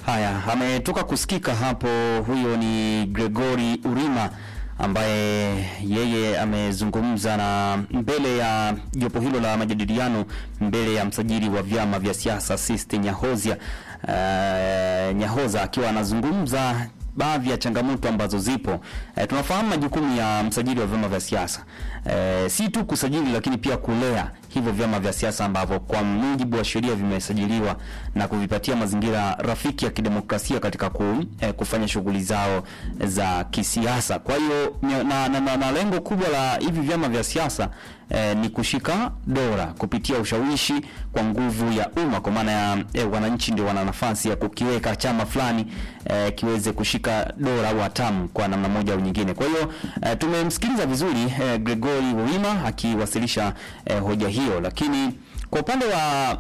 Haya, ametoka kusikika hapo. Huyo ni Gregory Urima ambaye yeye amezungumza na mbele ya jopo hilo la majadiliano mbele ya msajili wa vyama vya siasa Siste Nyahozia uh, Nyahoza akiwa anazungumza baadhi ya changamoto ambazo zipo. E, tunafahamu majukumu ya msajili wa vyama vya siasa e, si tu kusajili, lakini pia kulea hivyo vyama vya siasa ambavyo kwa mujibu wa sheria vimesajiliwa na kuvipatia mazingira rafiki ya kidemokrasia katika ku, e, kufanya shughuli zao za kisiasa. Kwa hiyo na, na, na, na lengo kubwa la hivi vyama vya siasa e, ni kushika dola kupitia ushawishi kwa nguvu ya umma, kwa maana ya e, wananchi ndio wana nafasi ya kukiweka chama fulani e, kiweze kushika dola au hatamu kwa namna moja au nyingine. Kwa hiyo e, tumemsikiliza vizuri e, Gregory Wima akiwasilisha e, hoja hiyo, lakini kwa upande wa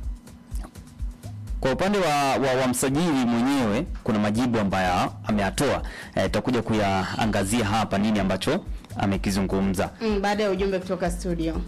kwa upande wa, wa, wa msajili mwenyewe kuna majibu ambayo ameyatoa. Tutakuja e, kuyaangazia hapa nini ambacho amekizungumza Mm, baada ya ujumbe kutoka studio.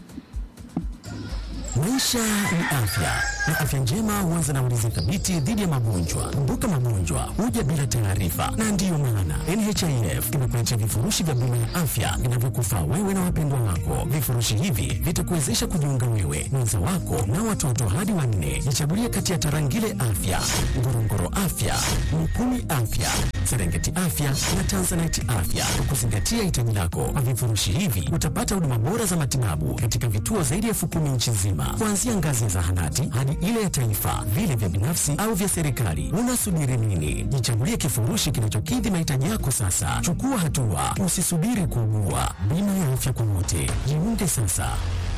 Maisha ni afya na afya njema huanza na ulinzi thabiti dhidi ya magonjwa. Kumbuka, magonjwa huja bila taarifa, na ndiyo maana NHIF inakuletea vifurushi vya bima ya afya vinavyokufaa wewe na wapendwa wako. Vifurushi hivi vitakuwezesha kujiunga wewe, mwenza wako na watoto hadi wanne. Jichagulie kati ya Tarangire Afya, Ngorongoro Afya, Mikumi Afya, Serengeti Afya na Tanzanite Afya kwa kuzingatia hitaji lako. Kwa vifurushi hivi utapata huduma bora za matibabu katika vituo zaidi ya elfu kumi nchi nzima, kuanzia ngazi ya zahanati hadi ile ya taifa, vile vya binafsi au vya serikali. Unasubiri nini? Jichagulie kifurushi kinachokidhi mahitaji yako sasa. Chukua hatua, usisubiri kuugua. Bima ya afya kwa wote, jiunge sasa.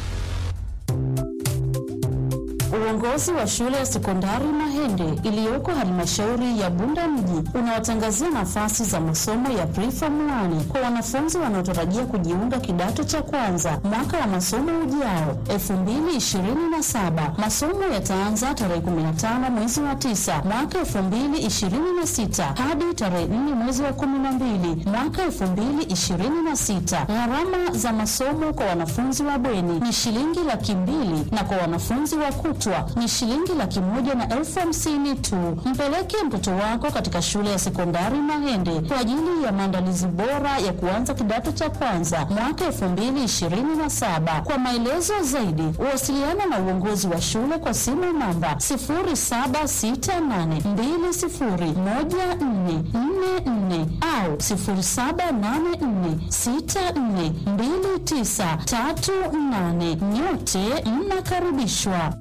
Uongozi wa shule ya sekondari Mahende iliyoko halmashauri ya Bunda mji unawatangazia nafasi za masomo ya preform 1 kwa wanafunzi wanaotarajia kujiunga kidato cha kwanza mwaka wa masomo ujao 2027. Masomo yataanza tarehe 15 mwezi wa 9 mwaka 2026 hadi tarehe 4 mwezi wa 12 mwaka 2026. Gharama za masomo kwa wanafunzi wa bweni ni shilingi laki mbili na kwa wanafunzi wa kutwa ni shilingi laki moja na elfu hamsini tu. Mpeleke mtoto wako katika shule ya sekondari Mahende kwa ajili ya maandalizi bora ya kuanza kidato cha kwanza mwaka elfu mbili ishirini na saba. Kwa maelezo zaidi, wasiliana na uongozi wa shule kwa simu namba sifuri saba sita nane mbili sifuri moja nne nne nne au sifuri saba nane nne sita nne mbili tisa tatu nane. Nyote mnakaribishwa.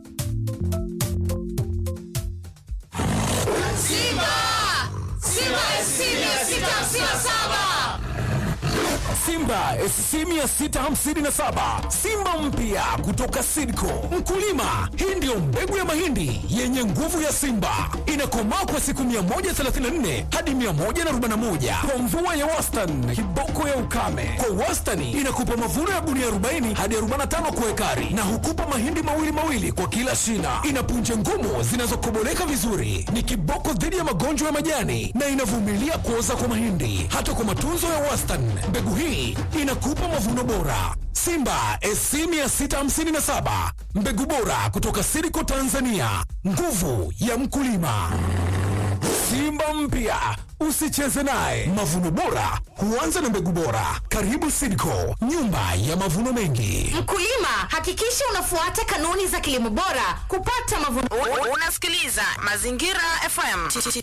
Simba! Simba SC 657! Simba SC 657 Simba mpya kutoka Sidco. Mkulima, hii ndiyo mbegu ya mahindi yenye nguvu ya Simba, inakomaa kwa siku 134 hadi 141 kwa mvua ya wastani, kiboko ya ukame. Kwa wastani inakupa mavuno ya gunia 40 hadi 45 kwa ekari, na hukupa mahindi mawili mawili kwa kila shina. Ina punje ngumu zinazokoboleka vizuri, ni kiboko dhidi ya magonjwa ya majani na inavumilia kuoza kwa mahindi. Hata kwa matunzo ya wastani, mbegu hii inakupa mavuno bora. Simba SC 657 mbegu bora kutoka Siriko Tanzania, nguvu ya mkulima. Simba mpya usicheze naye. Mavuno bora huanza na mbegu bora. Karibu Siriko, nyumba ya mavuno mengi. Mkulima, hakikisha unafuata kanuni za kilimo bora kupata mavuno. Unasikiliza Mazingira FM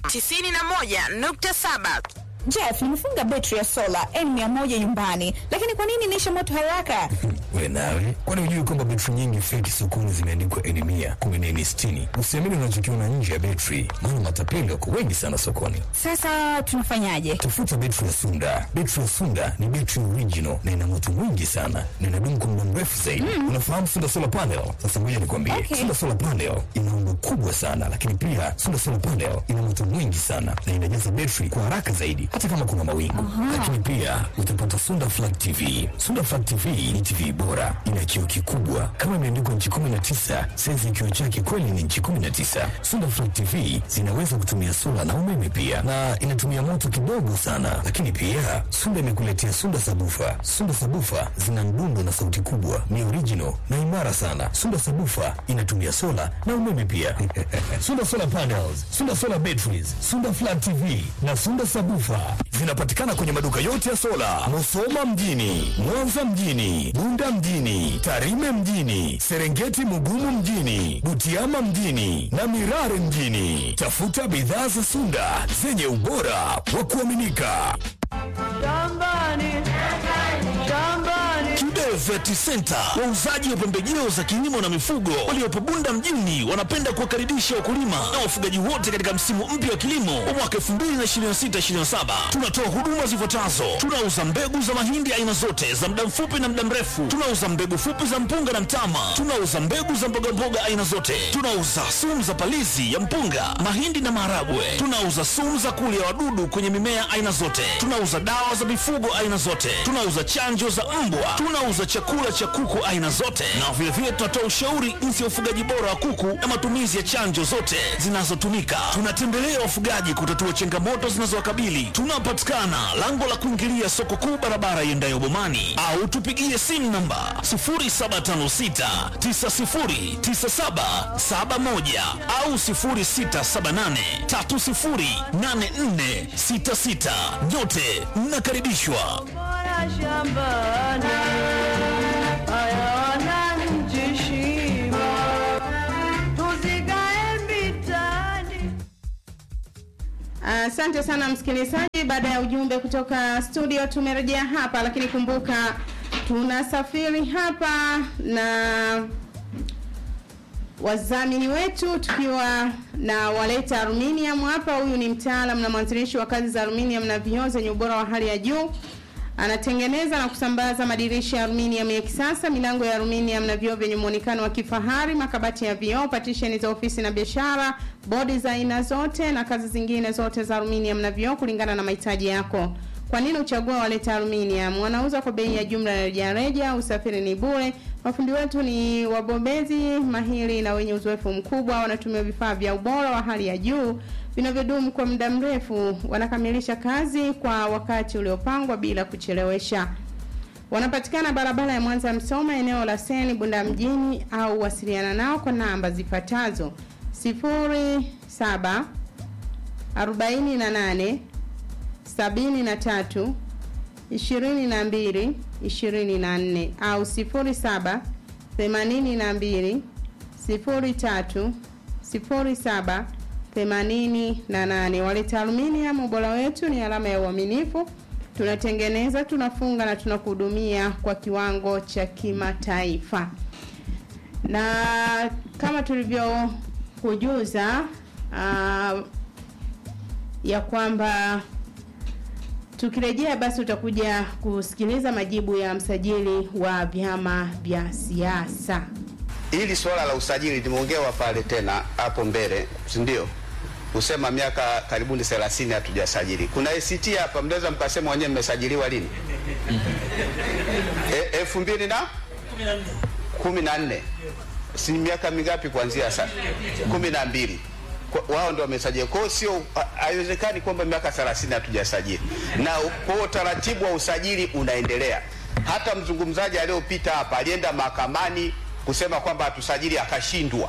91.7. Jeff, nimefunga betri ya sola N100 nyumbani, lakini kwa nini inaisha moto haraka? We nawe, kwani hujui kwamba betri nyingi feki sokoni zimeandikwa N100, kumbe ni N60? Usiamini unachokiona nje ya betri, maana matapeli wako wengi sana sokoni. Sasa tunafanyaje? Tafuta betri ya Sunda. Betri ya Sunda ni betri original na ina moto mwingi sana na inadumu kwa muda mrefu zaidi. Unafahamu Sunda Solar Panel? Sasa ngoja nikwambie, Okay. Sunda Solar Panel ina umbo kubwa sana, lakini pia Sunda Solar Panel ina moto mwingi sana na inajaza betri kwa haraka zaidi, hata kama kuna mawingu. Lakini pia utapata Sunda Flat TV. Sunda Flat TV ni TV bora, ina kioo kikubwa kama imeandikwa nchi 19, saizi kioo chake kweli ni nchi 19. Sunda Flat TV zinaweza kutumia sola na umeme pia, na inatumia moto kidogo sana. Lakini pia Sunda imekuletea Sunda Sabufa. Sunda Sabufa zina mdundo na sauti kubwa, ni original na imara sana. Sunda Sabufa inatumia sola na umeme pia. Sunda Solar Panels, Sunda Solar Batteries, Sunda Flat TV na Sunda Sabufa zinapatikana kwenye maduka yote ya sola, Musoma mjini, Mwanza mjini, Bunda mjini, Tarime mjini, Serengeti Mugumu mjini, Butiama mjini na Mirare mjini. Tafuta bidhaa za Sunda zenye ubora wa kuaminika. Kibe Vet Center, wauzaji wa pembejeo za kilimo na mifugo waliopo Bunda mjini, wanapenda kuwakaribisha wakulima na wafugaji wote katika msimu mpya wa kilimo wa mwaka 2026/2027. Tunatoa huduma zifuatazo: tunauza mbegu za mahindi aina zote za muda mfupi na muda mrefu, tunauza mbegu fupi za mpunga na mtama, tunauza mbegu za mbogamboga aina zote, tunauza sumu za palizi ya mpunga, mahindi na maharagwe, tunauza sumu za kulia wadudu kwenye mimea aina zote, tunauza dawa za mifugo aina zote, tunauza chanjo za mbwa, tunauza chakula cha kuku aina zote, na vilevile tunatoa ushauri jinsi ya ufugaji bora wa kuku na matumizi ya chanjo zote zinazotumika. Tunatembelea wafugaji kutatua changamoto zinazowakabili. Tunapatikana lango la kuingilia soko kuu, barabara iendayo Bomani, au tupigie simu namba 0756909771 au 0678308466. Nyote mnakaribishwa. Asante sana msikilizaji, baada ya ujumbe kutoka studio tumerejea hapa, lakini kumbuka tunasafiri hapa na wadhamini wetu tukiwa na waleta aluminium hapa. Huyu ni mtaalamu na mwanzilishi wa kazi za aluminium na vioo zenye ubora wa hali ya juu. Anatengeneza na kusambaza madirisha ya aluminium ya kisasa, milango ya aluminium na vioo vyenye muonekano wa kifahari, makabati ya vioo, patisheni za ofisi na biashara, bodi za aina zote na kazi zingine zote za aluminium na vioo kulingana na mahitaji yako. Kwa nini uchague waleta aluminium? Wanauza kwa bei ya jumla na rejareja, usafiri ni bure. Mafundi wetu ni wabobezi mahiri na wenye uzoefu mkubwa, wanatumia vifaa vya ubora wa hali ya juu vinavyodumu kwa muda mrefu. Wanakamilisha kazi kwa wakati uliopangwa bila kuchelewesha. Wanapatikana barabara ya Mwanza Msoma, eneo la Seni Bunda mjini, au wasiliana nao kwa namba zifuatazo: 07 48 73 22 24 au 07 82 03 07 88. Waleta Aluminium, ubora wetu ni alama ya uaminifu. Tunatengeneza, tunafunga na tunakuhudumia kwa kiwango cha kimataifa. Na kama tulivyokujuza uh, ya kwamba tukirejea basi utakuja kusikiliza majibu ya msajili wa vyama vya siasa. Hili swala la usajili limeongewa pale tena hapo mbele, si ndio? Kusema miaka karibuni 30 hatujasajili. Kuna ACT hapa, mnaweza mkasema wenyewe mmesajiliwa lini? e, elfu mbili na kumi na nne si miaka mingapi kuanzia sasa? kumi na mbili wao ndio wamesajili. Kwa hiyo sio, haiwezekani kwamba miaka 30 hatujasajili, na kwa utaratibu wa usajili unaendelea. Hata mzungumzaji aliyopita hapa alienda mahakamani kusema kwamba hatusajili, akashindwa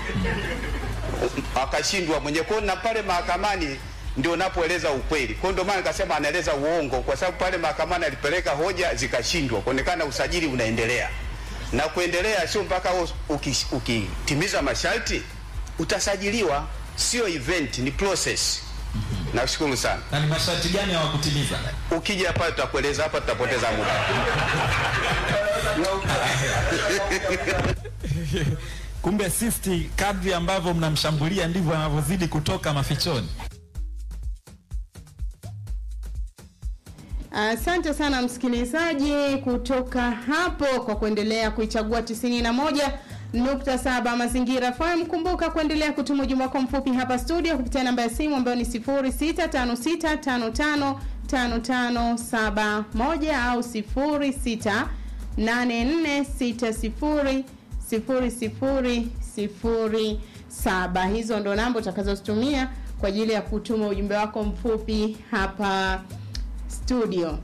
akashindwa mwenye kwa na pale mahakamani ndio napoeleza ukweli. Kwa ndio maana nikasema anaeleza uongo, kwa sababu pale mahakamani alipeleka hoja zikashindwa, kuonekana usajili unaendelea na kuendelea, sio mpaka ukitimiza uki, masharti utasajiliwa, sio event, ni process. Nashukuru sana. Na ni masharti gani hawakutimiza? Ukija hapa tutakueleza, hapa tutapoteza muda. Kumbe sisti, kadri ambavyo mnamshambulia ndivyo anavyozidi kutoka mafichoni. Asante uh, sana msikilizaji kutoka hapo kwa kuendelea kuichagua 91 nukta saba Mazingira FM. Kumbuka kuendelea kutuma ujumbe wako mfupi hapa studio kupitia namba ya simu ambayo ni 065655 5571 au 0684600007. Hizo ndo namba utakazozitumia kwa ajili ya kutuma ujumbe wako mfupi hapa studio.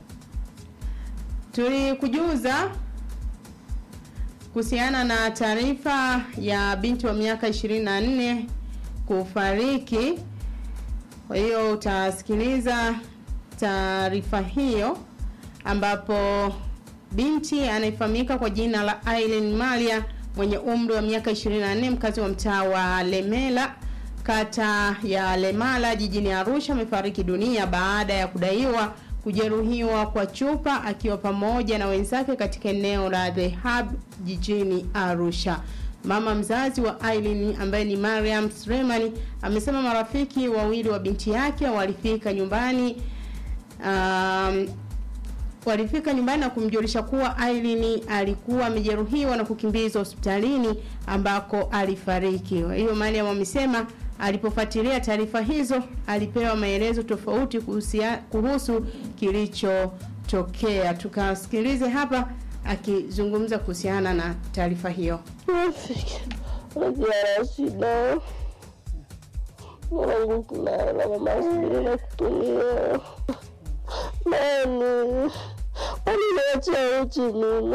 Tulikujuza kuhusiana na taarifa ya binti wa miaka 24 kufariki. Kwa hiyo utasikiliza taarifa hiyo ambapo binti anayefahamika kwa jina la Aileen Malia mwenye umri wa miaka 24 mkazi wa mtaa wa Lemela kata ya Lemala jijini Arusha amefariki dunia baada ya kudaiwa kujeruhiwa kwa chupa akiwa pamoja na wenzake katika eneo la The Hub jijini Arusha. Mama mzazi wa Aileen ambaye ni Mariam Sremani amesema marafiki wawili wa binti yake walifika nyumbani um, walifika nyumbani na kumjulisha kuwa Aileen alikuwa amejeruhiwa na kukimbizwa hospitalini ambako alifariki. Kwa hiyo Mariam amesema alipofuatilia taarifa hizo alipewa maelezo tofauti kuhusia, kuhusu kilichotokea. Tukasikilize hapa akizungumza kuhusiana na taarifa hiyo. Najara shida mwanangu, kulala mama subiri na kutumia nani uliniachia uchi mimi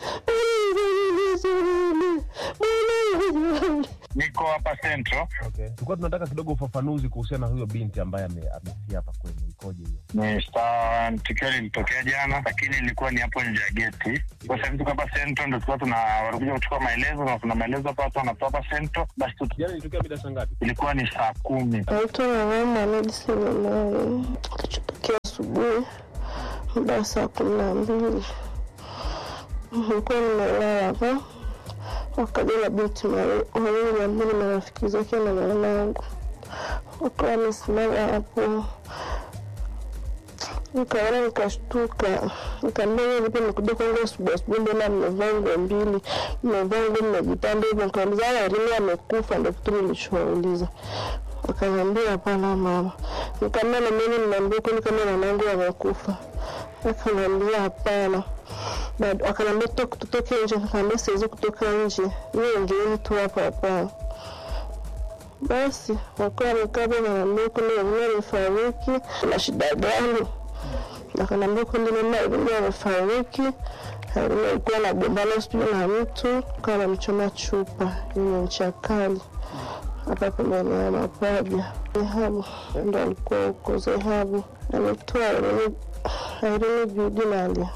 Niko hapa Central. Okay. Tulikuwa tunataka kidogo ufafanuzi kuhusiana na huyo binti ambaye ame- amefia hapa kwenu, ikoje hiyo? Ni sawa, tukio lilitokea jana, lakini ilikuwa ni hapo nje ya geti. Kwa sababu tuko hapa Central, ndio tulikuwa tuna walikuja kuchukua maelezo na kuna maelezo hapa watu wanatoa hapa Central. Basi tu Jana ilitokea mida saa ngapi? ilikuwa ni saa kumi. naitwa mama Mohamed Selemani. Kilichotokea asubuhi muda wa saa kumi na mbili nilikuwa nimelala hapa, wakaja na binti mawili ambao ni marafiki zake na mwanangu, wakawa wamesimama hapo nikaona nikashtuka, nikaambia wewe vipi, nikuja kwangu asubuhi asubuhi, mbona mmevaa nguo mbili, mmevaa nguo mmejipanda hivyo? Nikauliza haya, Elimu amekufa? Ndio kitu nilichowauliza. Wakaniambia hapana mama. Nikamwambia na mimi nimeambia kweli kama mwanangu amekufa? Akaniambia hapana. Bado akaniambia toka tutoke nje, nikamwambia siwezi kutoka nje, wewe ingieni tu hapa hapa. Basi wakawa wamekaa hapo, wananiambia kweli Elimu amefariki, na shida gani? Akaniambia kweli mama Elimu amefariki, Elimu alikuwa anagombana sijui na mtu, kawa anamchoma chupa yenye ncha kali hapa pembeni ya mapaja. Zehabu ndo alikuwa huko Zehabu, ametoa Irene Judi Nalia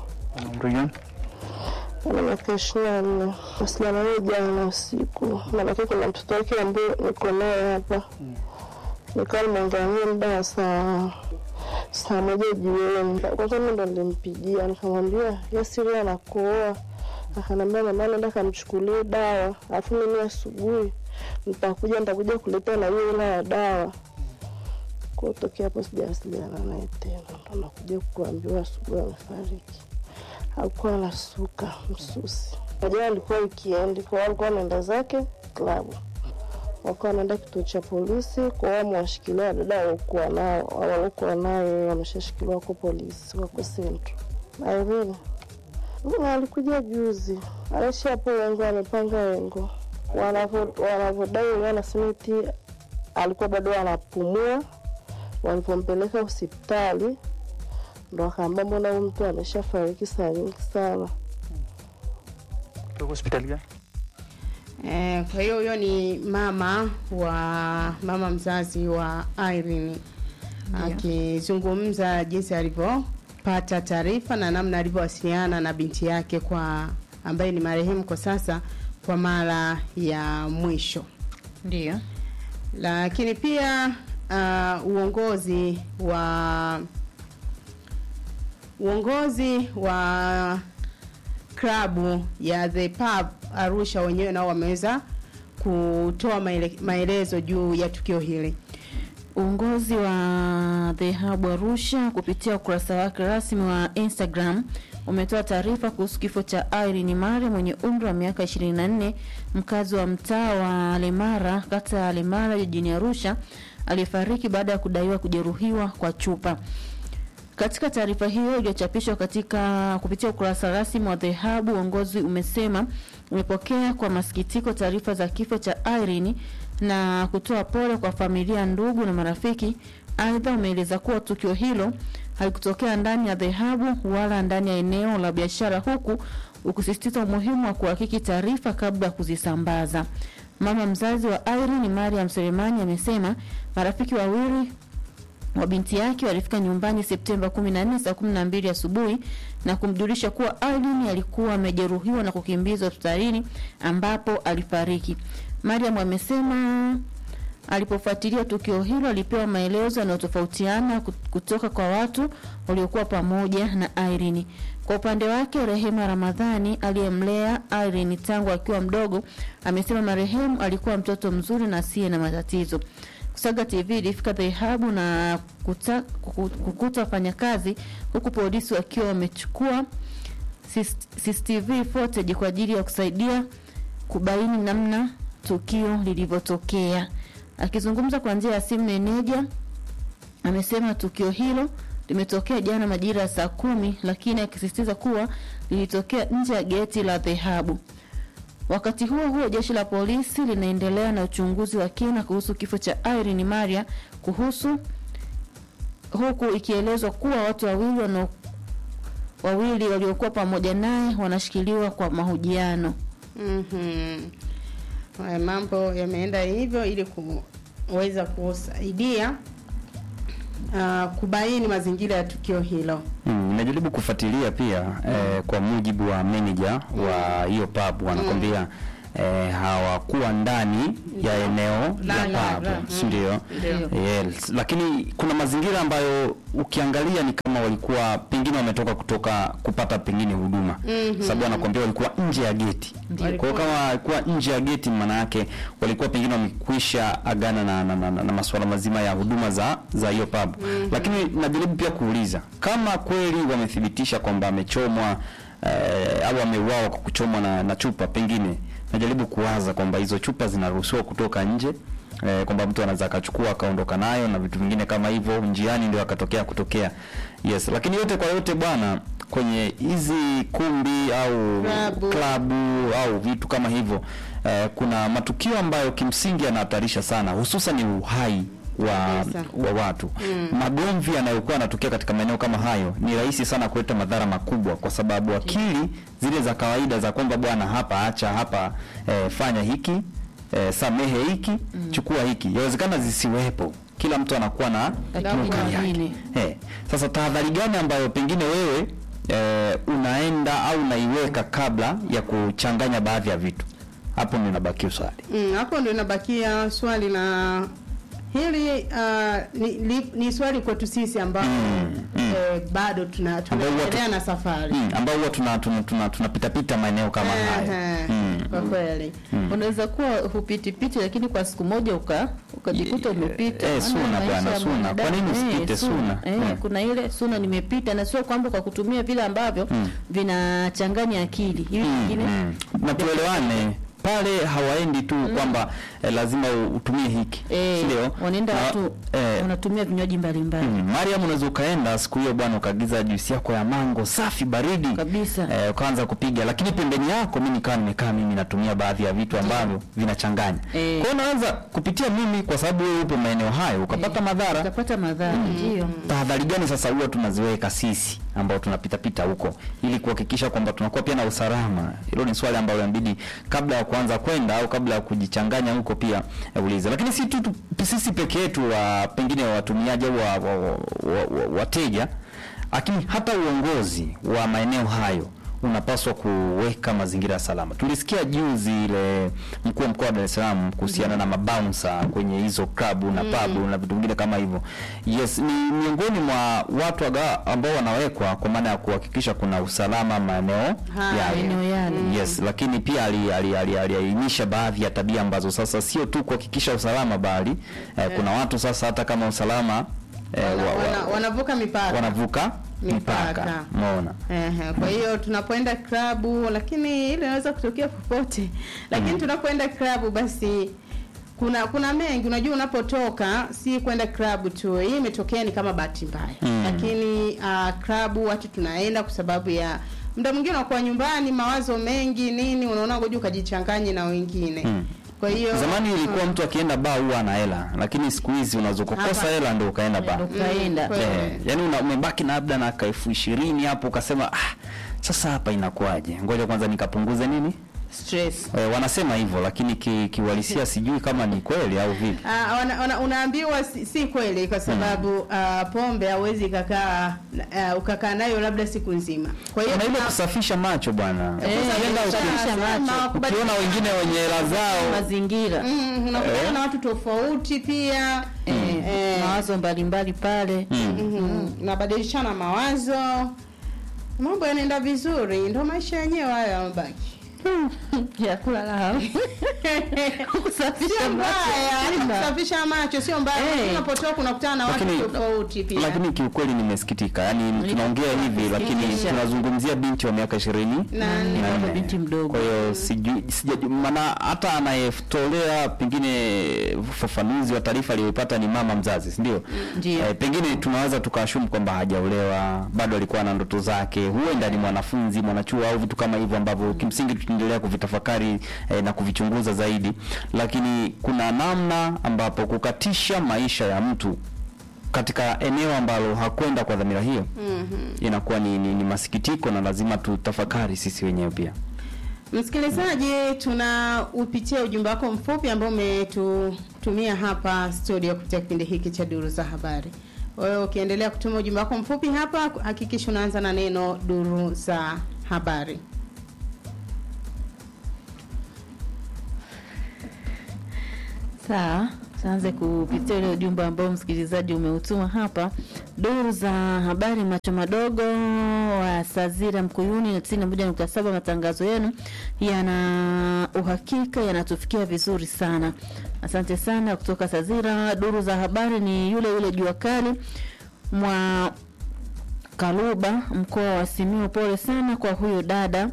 ana miaka ishirini na nne wasichana naye jana usiku, maanake kuna mtoto wake ambaye niko naye hapa, nikawa nimeangalia muda wa saa saa moja jioni. Kwanza mi ndo nilimpigia nikamwambia Yasiri anakohoa, akanambia mama, naenda kamchukulie dawa, alafu mimi asubuhi nitakuja nitakuja kuleta na hiyo ila ya dawa. Kwa tokea hapo sijawasiliana naye tena, ndo nakuja kuambiwa asubuhi amefariki. Alikuwa anasuka msusi. Jana alikuwa wikendi, kwa hiyo alikuwa anaenda zake klabu, wakawa wanaenda kituo cha polisi, kwa hiyo wamewashikilia dada waliokuwa nao waliokuwa naye wameshashikiliwa wako polisi, wako sentro. Irene na alikuja juzi, anaishi hapo Wengo, amepanga Wengo Wanavyo- wanavyodai wenyewe wanasema eti alikuwa bado anapumua. Walipompeleka hospitali ndo akaambia mbona huyu mtu ameshafariki saa nyingi sana. hospitali gani? Eh, kwa hiyo huyo ni mama wa mama mzazi wa Irene akizungumza jinsi alivyopata taarifa na namna alivyowasiliana na binti yake kwa ambaye ni marehemu kwa sasa kwa mara ya mwisho. Ndio. Lakini pia uh, uongozi wa uongozi wa klabu ya The Pub Arusha wenyewe nao wameweza kutoa maele, maelezo juu ya tukio hili. Uongozi wa The Hub Arusha kupitia ukurasa wake rasmi wa Instagram umetoa taarifa kuhusu kifo cha Irene Mare mwenye umri wa miaka 24 mkazi wa mtaa wa Lemara kata ya Lemara jijini Arusha aliyefariki baada ya kudaiwa kujeruhiwa kwa chupa. Katika taarifa hiyo iliyochapishwa katika kupitia ukurasa rasmi wa The Hub, uongozi umesema umepokea kwa masikitiko taarifa za kifo cha Irene na kutoa pole kwa familia, ndugu na marafiki. Aidha, umeeleza kuwa tukio hilo halikutokea ndani ya The Hub wala ndani ya eneo la biashara, huku ukisisitiza umuhimu wa kuhakiki taarifa kabla ya kuzisambaza. Mama mzazi wa Irene, Mariam Selemani, amesema marafiki wawili wa binti yake walifika nyumbani Septemba 14 saa 12 asubuhi na kumjulisha kuwa Irene alikuwa amejeruhiwa na kukimbizwa hospitalini ambapo alifariki. Mariam amesema alipofuatilia tukio hilo alipewa maelezo yanayotofautiana kutoka kwa watu waliokuwa pamoja na Irene. Kwa upande wake, Rehema Ramadhani aliyemlea Irene tangu akiwa mdogo amesema marehemu alikuwa mtoto mzuri na asiye na matatizo. Kusaga TV ilifika The Hub na kuta, kukuta wafanyakazi huku polisi wakiwa wamechukua CCTV footage kwa ajili ya kusaidia kubaini namna tukio lilivyotokea. Akizungumza kwa njia ya simu, meneja amesema tukio hilo limetokea jana majira ya saa kumi, lakini akisisitiza kuwa lilitokea nje ya geti la The Hub. Wakati huo huo, jeshi la polisi linaendelea na uchunguzi wa kina kuhusu kifo cha Irene Maria kuhusu huku ikielezwa kuwa watu wawili wana wawili waliokuwa pamoja naye wanashikiliwa kwa mahojiano. Mhm. Haya mambo yameenda hivyo ili kuweza kusaidia uh, kubaini mazingira ya tukio hilo. Mm, nimejaribu kufuatilia pia eh, kwa mujibu wa manager wa hiyo pub wanakwambia eh, hawakuwa ndani ya eneo La- la la- pub, la- si ndio? Ndio. Yes. Lakini kuna mazingira ambayo ukiangalia ni kama walikuwa pengine wametoka kutoka kupata pengine huduma Mhm. sababu anakwambia walikuwa nje ya geti. Kwa hiyo kama walikuwa nje ya geti, maana yake walikuwa pengine wamekwisha agana na, na, na, na, na masuala mazima ya huduma za za hiyo pub. Mhm. Lakini najaribu pia kuuliza kama kweli wamethibitisha kwamba amechomwa eh, au ameuawa kwa kuchomwa na, na chupa, pengine najaribu kuwaza kwamba hizo chupa zinaruhusiwa kutoka nje eh, kwamba mtu anaweza akachukua akaondoka nayo na vitu vingine kama hivyo, njiani ndio akatokea kutokea. Yes, lakini yote kwa yote bwana, kwenye hizi kumbi au Klabu. klabu au vitu kama hivyo eh, kuna matukio ambayo kimsingi yanahatarisha sana, hususan ni uhai wa, Kabisa. wa watu Mm. magomvi yanayokuwa yanatokea katika maeneo kama hayo ni rahisi sana kuleta madhara makubwa, kwa sababu akili zile za kawaida za kwamba bwana, hapa acha hapa, eh, fanya hiki eh, samehe hiki chukua hiki, yawezekana zisiwepo. Kila mtu anakuwa na lugha yake. Eh, sasa tahadhari gani ambayo pengine wewe eh, unaenda au unaiweka kabla ya kuchanganya baadhi ya vitu? Hapo ndio inabakia swali. Mm, hapo ndio inabakia swali la hili uh, ni, ni, ni swali kwetu sisi ambao eh, bado tuna Ambao huwa tu- tunaendelea na safari Mm, ambao huwa tuna tuna, tuna, tunapita pita maeneo kama haya. Ehe, Mm. kwa kweli Mm. Unaweza kuwa hupitipiti, lakini kwa siku moja uka ukajikuta umepita. eh, Maana suna maisha bwana, ya suna. Kwa mwanadamu, nini usipite eh, suna? Eh, Mm. kuna ile suna nimepita, na sio kwamba kwa kutumia vile ambavyo Mm. vinachanganya akili hivi vingine Mm. na tuelewane pale hawaendi tu kwamba eh, lazima u- utumie hiki eh, Sindio? wanaenda Na- watu eh, wanatumia vinywaji mbalimbali Mm, Mariam, unaweza ukaenda siku hiyo bwana, ukaagiza juisi yako ya mango safi baridi kabisa, eh, ukaanza kupiga, lakini pembeni yako mimi nikawa nimekaa mimi natumia baadhi ya vitu ambavyo vinachanganya. Eh. Kwa hiyo unaweza kupitia mimi, kwa sababu wewe upo maeneo hayo, ukapata madhara. ukapata madhara ndio. Tahadhari gani sasa huwa tunaziweka sisi ambao tunapita pita huko ili kuhakikisha kwamba tunakuwa pia na usalama? Hilo ni swali ambalo inabidi kabla ya kuanza kwenda au kabla ya kujichanganya huko pia eh, uliza. Lakini si tu tu- sisi peke yetu wa pengine watumiaji au wa, wa, wa, wa, wa, wateja, lakini hata uongozi wa maeneo hayo unapaswa kuweka mazingira salama. Tulisikia juzi ile mkuu wa mkoa wa Dar es Salaam kuhusiana na mabouncer kwenye hizo klabu na Mm. pabu na vitu vingine kama hivyo. Yes, ni miongoni mwa watu aga- ambao wanawekwa kwa maana ya kuhakikisha kuna usalama maeneo Haya. yale. Maeneo yale. Yes, lakini pia ali- ali- ali- aliainisha baadhi ya tabia ambazo sasa sio tu kuhakikisha usalama bali eh, kuna watu sasa hata kama usalama eh, wana, wa, wa, wana, wanavuka mipaka wanavuka mipaka. Mipaka. Umeona? Ehe, kwa hiyo tunapoenda klabu, lakini ile inaweza kutokea popote, lakini tunapoenda klabu basi kuna kuna mengi unajua unapotoka si kwenda klabu tu hii imetokea ni kama bahati mbaya Mm. lakini uh, klabu watu tunaenda kwa sababu ya muda mwingine unakuwa nyumbani mawazo mengi nini unaona ngoja ukajichanganye na wengine Mm. kwa hiyo Zamani ilikuwa mm. mtu akienda baa huwa ana hela, lakini siku hizi unaweza kukosa Hapa. hela ndio ukaenda baa. Ndio ukaenda. Mm, Eh, yani una- umebaki na labda na ka elfu ishirini hapo ukasema ah, sasa hapa inakuwaje? Ngoja kwanza nikapunguze nini? stress Eh, wanasema hivyo lakini ki- kiuhalisia sijui kama ni kweli au vipi. Ah, wana- wana- unaambiwa si, si kweli kwa sababu ah, pombe hauwezi ukakaa uh, ukakaa nayo labda siku nzima kwa hiyo Kuna ile tuna- kusafisha macho bwana. Eh, Ukienda uki- kusafisha macho. ukiona wengine wenye hela zao mazingira Mm, unakutana Eh. na watu tofauti pia eh, Eh. mawazo mbalimbali pale Mhm. nabadilishana mawazo mambo yanaenda vizuri ndo maisha yenyewe hayo yamebaki ya kulala kusafisha sio mbaya macho hata Simba. kusafisha macho sio mbaya Eh. unapotoka unakutana na watu Lakini- tofauti pia lakini kiukweli nimesikitika. Yaani tunaongea hivi lakini kusikitisha. tunazungumzia binti wa miaka 20 Na ni na bado nne. binti mdogo. Kwa hiyo sijui sijajua maana hata anayetolea pengine ufafanuzi wa taarifa aliyoipata ni mama mzazi, si ndio? Ndio. Eh, pengine tunaweza tukashumu kwamba hajaolewa, bado alikuwa na ndoto zake, huenda ni mwanafunzi, mwanachuo au vitu kama hivyo ambavyo kimsingi tutaendelea kuvitafakari eh, na kuvichunguza zaidi, lakini kuna namna ambapo kukatisha maisha ya mtu katika eneo ambalo hakwenda kwa dhamira hiyo Mhm. inakuwa ni, ni, ni masikitiko na lazima tutafakari sisi wenyewe pia. Msikilizaji, tuna upitia ujumbe wako mfupi ambao umetutumia hapa studio kupitia kipindi hiki cha Duru za Habari. Wewe ukiendelea kutuma ujumbe wako mfupi hapa, hakikisha unaanza na neno Duru za Habari. Sawa, tuanze kupitia ule ujumbe ambao msikilizaji umeutuma hapa. Duru za habari macho madogo wa Sazira Mkuyuni na 91.7 matangazo yenu yana uhakika yanatufikia vizuri sana. Asante sana kutoka Sazira. Duru za habari ni yule yule jua kali mwa Kaluba mkoa wa Simiyu. Pole sana kwa huyo dada.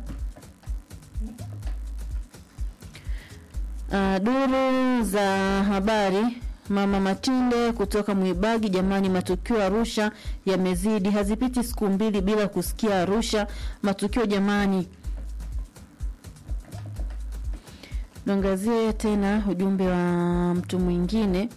Uh, duru za habari Mama Matinde kutoka Mwibagi, jamani, matukio Arusha yamezidi, hazipiti siku mbili bila kusikia Arusha matukio jamani. Tuangazie tena ujumbe wa mtu mwingine.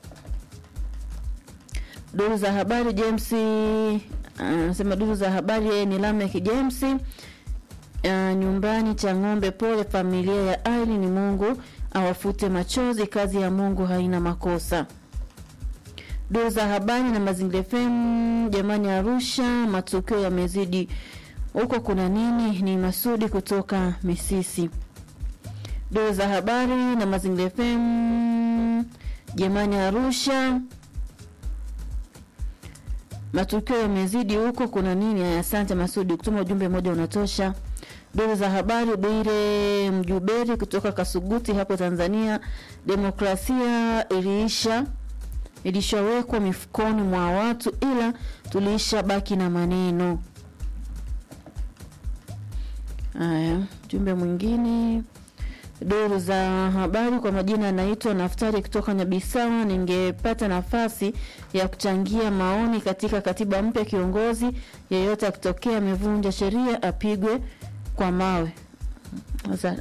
Duru za habari James anasema, duru za habari yeye ni Lamek James uh, nyumbani cha ng'ombe. Pole familia ya Aili, ni Mungu awafute machozi, kazi ya Mungu haina makosa. Duru za habari na Mazingira FM, jamani, Arusha matukio yamezidi, huko kuna nini? Ni Masudi kutoka Misisi. Duru za habari na Mazingira FM, jamani, Arusha matukio yamezidi, huko kuna nini? Aya, Asante Masudi, kutuma ujumbe mmoja unatosha. Duru za habari Bwire Mjuberi kutoka Kasuguti hapo Tanzania. Demokrasia iliisha ilishawekwa mifukoni mwa watu, ila tuliisha baki na maneno haya. Jumbe mwingine duru za habari kwa majina anaitwa Naftari kutoka Nyabisawa. Ningepata nafasi ya kuchangia maoni katika katiba mpya, kiongozi yeyote akitokea amevunja sheria apigwe kwa mawe. Sasa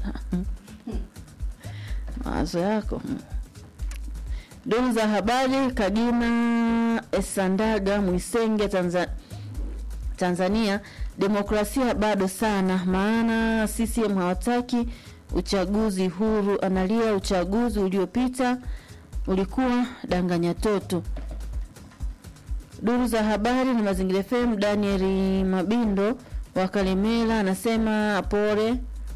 mawazo yako. Duru za habari Kagina Esandaga Mwisenge Tanza, Tanzania. Demokrasia bado sana, maana CCM hawataki uchaguzi huru. Analia uchaguzi uliopita ulikuwa danganya toto. Duru za habari na Mazingira FM, Daniel Mabindo wa Kalemela anasema pole.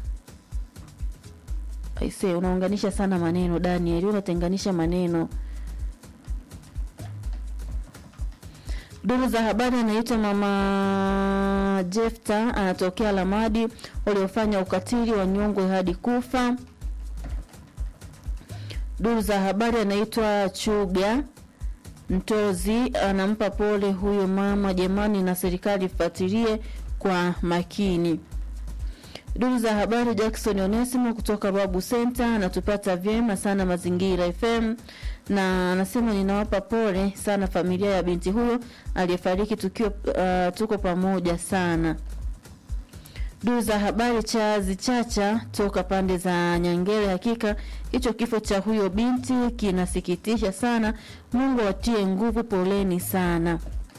Aise, unaunganisha sana maneno Daniel, unatenganisha maneno. Duru za habari anaitwa mama Jefta, anatokea Lamadi, waliofanya ukatili wa nyongwe hadi kufa. Duru za habari anaitwa Chuga Mtozi, anampa pole huyo mama jamani, na serikali ifuatilie kwa makini. Duru za habari, Jackson Onesimo kutoka Babu Center anatupata vyema sana Mazingira FM na anasema ninawapa pole sana familia ya binti huyo aliyefariki tukiwa uh, tuko pamoja sana. Duru za habari Chazi Chacha toka pande za Nyangere, hakika hicho kifo cha huyo binti kinasikitisha sana. Mungu atie nguvu, poleni sana.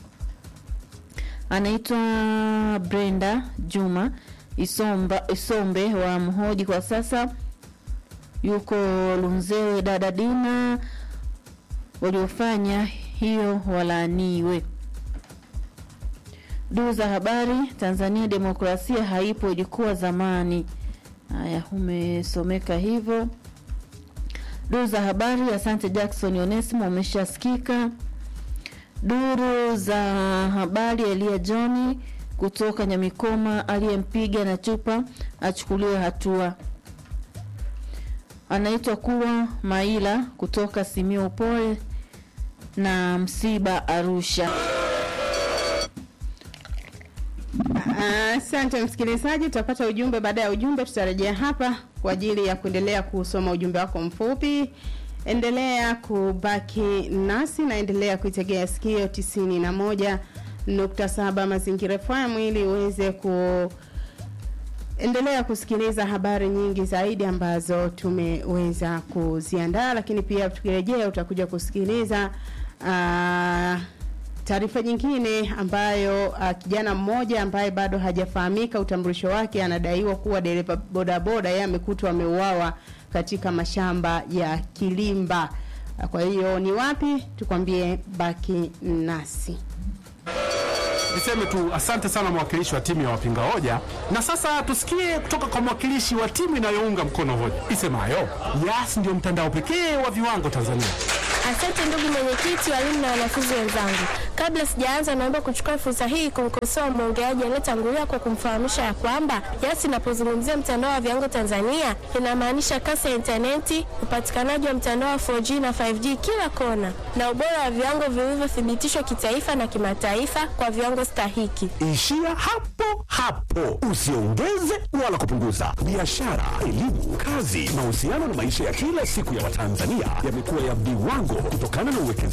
Anaitwa Brenda Juma Isomba, Isombe wa Mhoji, kwa sasa yuko Lunzewe. Dada Dina, waliofanya hiyo walaaniwe. Duru za habari Tanzania, demokrasia haipo, ilikuwa zamani. Haya, umesomeka hivyo. Duru za habari, asante Jackson Onesimo, umeshasikika. Duru za habari, Elia Johni kutoka Nyamikoma, aliyempiga na chupa achukuliwe hatua. Anaitwa kuwa Maila kutoka Simio, pole na msiba Arusha. Asante msikilizaji, tutapata ujumbe. Baada ya ujumbe, tutarejea hapa kwa ajili ya kuendelea kusoma ujumbe wako mfupi. Endelea kubaki nasi na endelea kuitegea sikio tisini na moja nukta saba Mazingira FM ili uweze ku endelea kusikiliza habari nyingi zaidi ambazo tumeweza kuziandaa, lakini pia tukirejea utakuja kusikiliza uh, taarifa nyingine ambayo uh, kijana mmoja ambaye bado hajafahamika utambulisho wake anadaiwa kuwa dereva bodaboda, yeye amekutwa ameuawa katika mashamba ya Kilimba. Kwa hiyo ni wapi? Tukwambie, baki nasi. Niseme tu asante sana mwakilishi wa timu ya wapinga hoja, na sasa tusikie kutoka kwa mwakilishi wa timu inayounga mkono hoja isemayo Yas ndio mtandao pekee wa viwango Tanzania. Asante ndugu mwenyekiti, walimu na wanafunzi wenzangu. Kabla sijaanza, naomba kuchukua fursa hii kumkosoa mwongeaji aliyetangulia kwa kumfahamisha ya kwamba Yas inapozungumzia mtandao wa viwango Tanzania inamaanisha kasi ya intaneti, upatikanaji wa mtandao wa 4G na 5G kila kona, na ubora wa viwango vilivyothibitishwa kitaifa na kimataifa kwa viwango stahiki. Ishia hapo hapo, usiongeze wala kupunguza. Biashara, elimu, kazi, mahusiano na maisha ya kila siku ya Watanzania yamekuwa ya viwango kutokana na uwekezaji